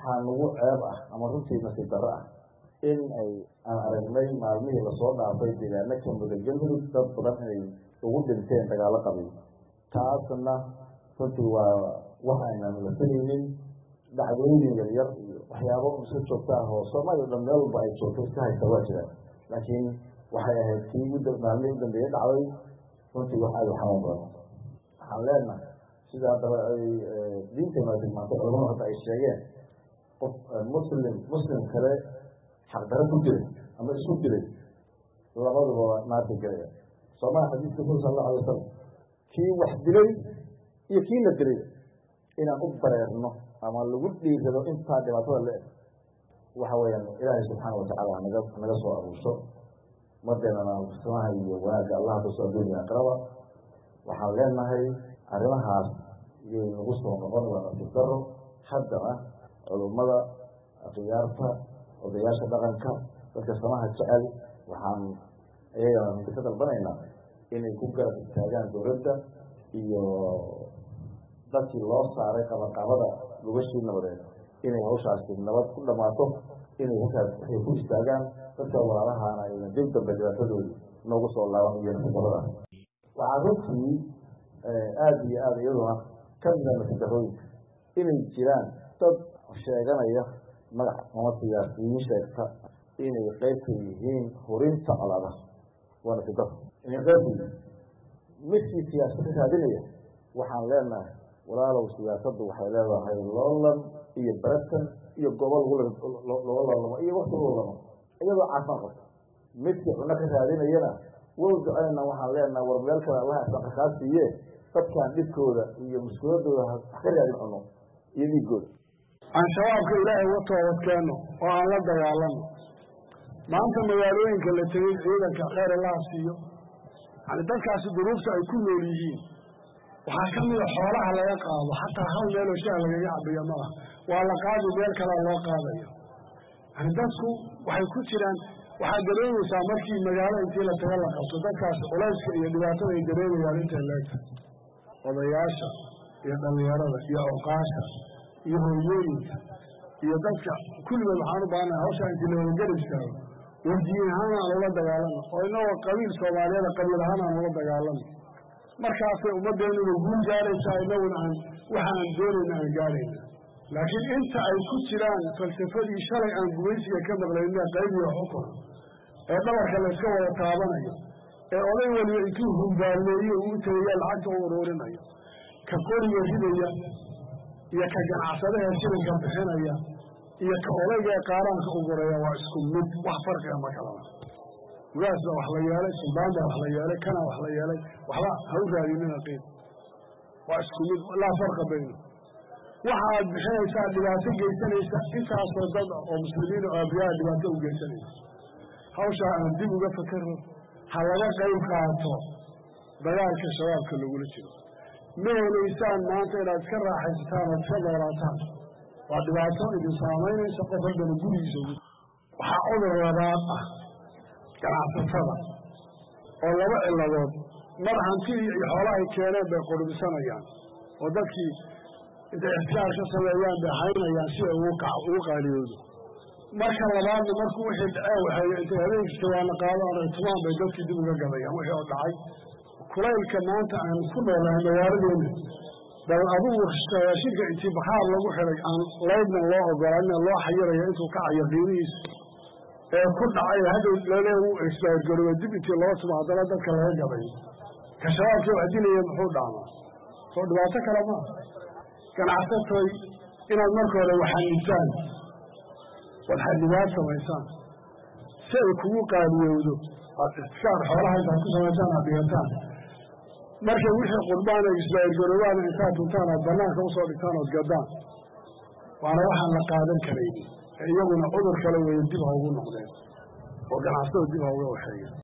waxaa nagu ceeb ah ama runtii nasiib darro ah in ay aan aragnay maalmihii lasoo dhaafay deegaano ka muda galmudug dad badan inay ugu dhinteen dagaalo qabiil taasna runtii waa wax aynaan la filaynin dhacdooyin yaryar iyo waxyaabo iska joogta ah oo soomaaliya dhan meel walba ay joogto iska haysta waa jiraan laakiin waxay ahayd kii maalmihii u dambeeye dhacday runtii wax aada u xanuun badan waxaan leenahay sida haddaba ay diinteena tilmaantay culamadu hadda ay sheegeen qof muslim muslim kale xaqdaro ku jiray ama isku diray labaduba naarta gelaya soomaa xadiiska nabi sal allahu alay wasalam kii wax dilay iyo kii la dilay inaan u bareerno ama lagu dhiirado intaa dhibaatada la eg waxa weeyaan ilaahay subxaana watacala naga naga soo aruurso madeenana samaha iyo wanaagga allah kaso adduuniya aqraba waxaan leenahay arrimahaas iyay nagu soo noqon waa nasiib daro haddana culummada khiyaarta odayaasha dhaqanka dadka samaha jecel waxaan iyagana minka ka dalbanaynaa inay ku garab istaagaan dowladda iyo dadkii loo saaray qabaqabada lugashii nabadeed inay hawshaasi nabad ku dhamaato inay halkaas waxay ku istaagaan dadka walaalahaana ayna dib dambe dhibaatadoodi noogu soo laaban iyo nasiibadada waxaa runtii aada iyo aada iyaduna ka mida nasidarooyinka inay jiraan dad sheeganaya magac ama siyaasiyiin sheegta inay qeybka yihiin hurinta colaada waa nasidaro inay qeyb yihiin midkii siyaasad ka raadinaya waxaan leenahay walaalow siyaasaddu waxay leedahay loolan iyo baratan iyo goobo looga loolamo iyo wakti loolamo iyadoo caafaan qabta midkii cuno ka raadinayana wow ducayna waxaan leenahay war meel kale allaha isaqa kaa siiye dadkaan dhibkooda iyo mushkiladooda ha ka raadin cuno iyo dhiigooda aan shabaabka ilaahay uga toobadkeenno oo aan la dagaalano maanta magaalooyinka la tegey ciidanka kheyr allaha siiyo yani dadkaasi duruufta ay ku nool yihiin waxaa ka mida xoolaha laga qaado xataa hal meeloo shaah lagaga cabiyo ma laha waa la qaadi meel kalea loo qaadayo yani dadku waxay ku jiraan waxaad dareemaysaa markii magaalo intii la taga la qabto dadkaas culayska iyo dhibaatada ay dareemayaan intay leegta odayaasha iyo dhallinyarada iyo awqaasha iyo hooyooyinka iyo dadka kulligood waxaan u baahanaha hawshaa intii lawada garab istaago wardiin ahaan aan ula dagaalano oo inagoo qabiil soomaaliyada qabiil ahaan aan ula dagaalano markaasay ummaddeennuna guul gaaraysaa inaguna aan waxa aan doonayna aan gaarayna laakiin inta ay ku jiraan falsafadii shalay aan gumaysiga ka maqlayna qaybiyo xukun ee dhabarka layska wada taabanayo ee oday waliba intuu humbaalleeyo uu tegaya lacagta u uruurinayo ka qoriga ridaya iyo ka ganacsadaha shilinka bixinaya iyo ka odayga ee qaaraanka u guraya waa isku mid wax farqiga ma kalana ugaas baa wax la yeelay suldaan baa wax la yeelay kana wax la yeelay waxba ha u raadinina qiib waa isku mid laa farqa bayno waxa aad bixinaysaa dhibaato geysanaysa intaasoo dad oo muslimiin oo abriyaa dhibaato u geysanaysa hawshaa aan dib uga fakaro ha laga qayb qaato dagaalka shabaabka lagula jiro ma helaysaan maanta inaad iska raaxaysataan ood iska noolaataan waa dhibaato idin saamaynaysa qof walbana gurigiisa ugu waxaa cudur labaad ah ganacsatada oo laba ciladood mar hantidii iyo xoolahay keeneen bay qurbisanayaan oo dadkii intay ixtiyaar ka sameeyaan bay haynayaan si ay ugu qaaliyoodo marka labaadna markuu wixii dhacee waxay intay habeenkii jawaano qaadaan ay tumaan bay dadkii dib uga gadayaan wixii oo dhacay kulaylka maanta aan ku noolahay magaaladeena bal adugu shirka intii bakhaar lagu xiday aan laydna loo ogolaanin loo xayirayo intuu ka cayo qiimihiisa ee ku dhacay hadhow lale u isbaargarooba dib intii loo tumo haddana dadka laga gaday ka shabaabkii wax dilaya muxuu dhaamaa soo dhibaato kale maa ganacsatoy inaad marka hore waxanibtaan waxanibaad samaysaan si ay kugu qaaliyowdo aad iskaar xoolaha intaad ku samaysaan aad dhigataan marka wixii qurbaan ay isbaargaroobaana intaad tuntaan aad banaanka usoo dhigtaan ood gaddaan waana waxaan la qaadan karaynin iyaguna cudur kale weeye dib ha ugu noqdeen oo ganacsada dib ha uga waxeeya